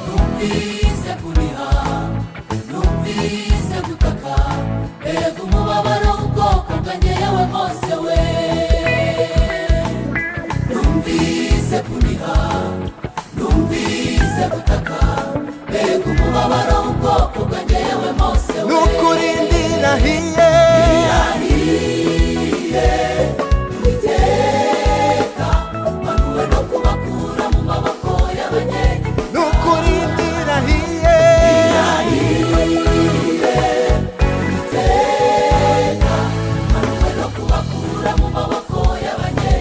Numvise kuriha numvise gukaka Erega umubabaro w'ubwoko bwangeyewe bwose we Numvise kuriha numvise gutaka Erega umubabaro w'ubwoko bwangeyewe bwose we n'ukuri ndirahiye Iteka mpanduwe no kubakura mu maboko y'abanyenye n'ukuri ndirahiye mpanduwe no kubakura mu maboko y'abanyenye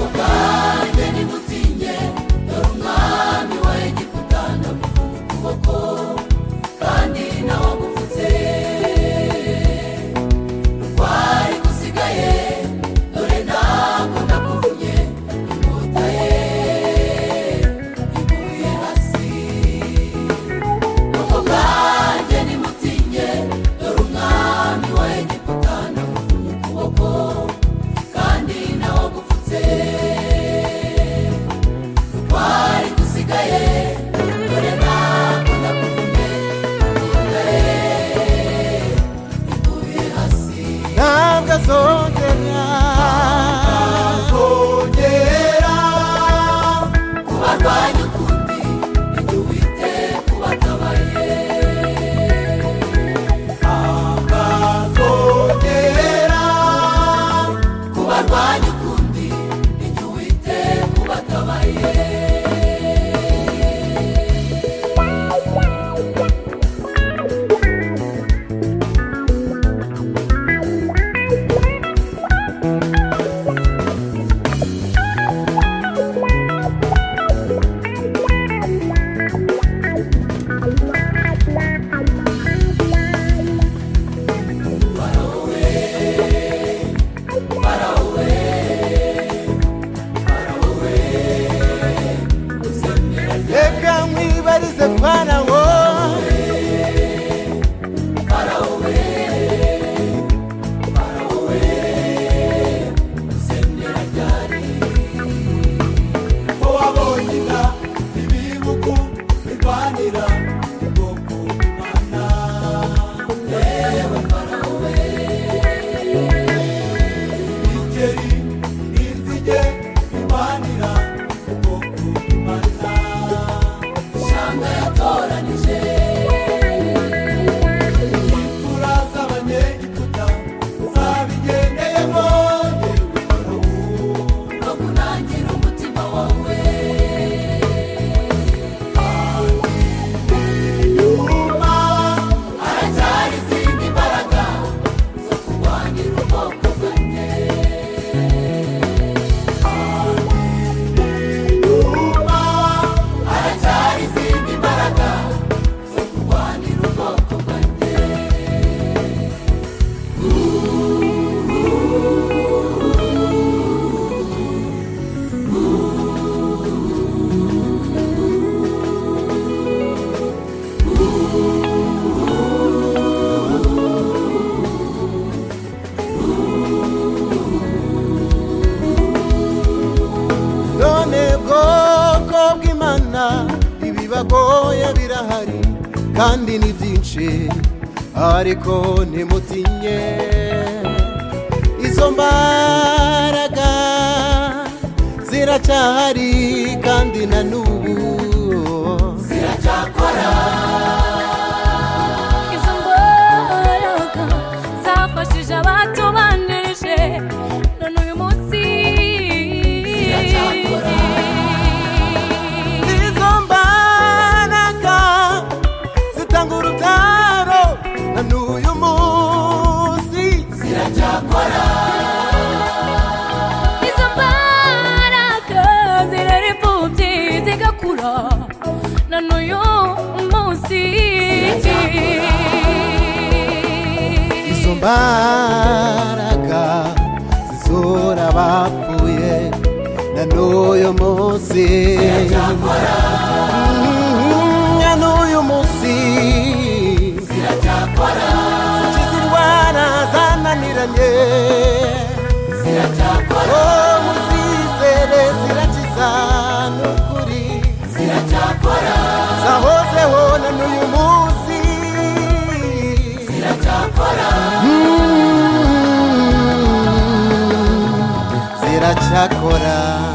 ubwanjye nimutsinye dore umwami wa egiputa ndamufunga ukuboko kandi nawe agupfutse rwari gusigaye dore ntabwo ndakuvunye inkota ye iguye hasi ubwo bwanjye nimutsinye dore umwami wa egiputa ndamufunga ukuboko kandi nawe agupfutse rwari gusigaye dore ntabwo ndakuvunye inkota ye iguye hasi ntabwo azongera azongera kubarwanya ukundi ibyo wite kubatabaye azongera kubarwanya ukundi ibyo wite kubatabaye reka mwibarize farawo ko wabonye inda ibibugu birwanira ubwoko bw'imana yewe farawo we imigeri n'inzige birwanira ubwoko bw'imana ishyamba yatoranije imfura z'abanyegiputa zabigendeyemo yewe farawo no kunangira umutima wawe nyuma haracyari izindi mbaraga zo kurwanira ubwoko bwanjye nyuma haracyari izindi mbaraga zo kurwanira ubwoko bwanjye none bwoko bw'imana ibibagoye birahari kandi ni byinshi ariko ntimutinye izo mbaraga ziracyahari kandi na n'ubu ziracyakora izo mbaraga zafashije abatubanirije none uyu munsi ziracyakora izo mbaraga zitanga urutaro na n'uyu munsi ziracyakora izo mbaraga na n'uyu munsi izo mbaraga zizura abapfuye na n'uyu munsi Mm, na n'uyu munsi zikiza indwara zananiranye Oh, muzizere zirakiza ni ukuri zahozeho na n'uyu munsi ziracyakora